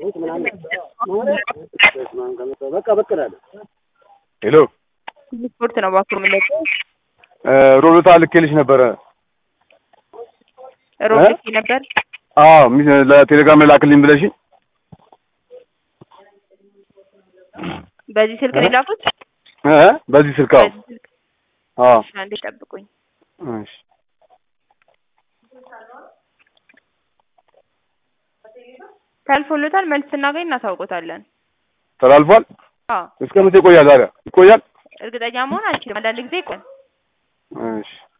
በቃ በቃ እላለሁ። ሄሎ ስፖርት ነው እባክህ የምንለው። ሮሎታ ልኬልሽ ነበረ። ሮብ እ? ልኬ ነበር። አዎ ሚ- ለቴሌግራም ላክልኝ ብለሽኝ በዚህ ስልክ ነው የላኩት። እ? በዚህ ስልክ አዎ በዚህ ስልክ አዎ እሺ፣ አንዴ ጠብቁኝ። እሺ ተልፎሎታል። መልስ ስናገኝ እናሳውቆታለን። ተላልፏል። አዎ እስከ መቼ ይቆያል ታዲያ? ይቆያል? እርግጠኛ መሆን አልችልም። አንዳንድ ጊዜ ይቆያል። እሺ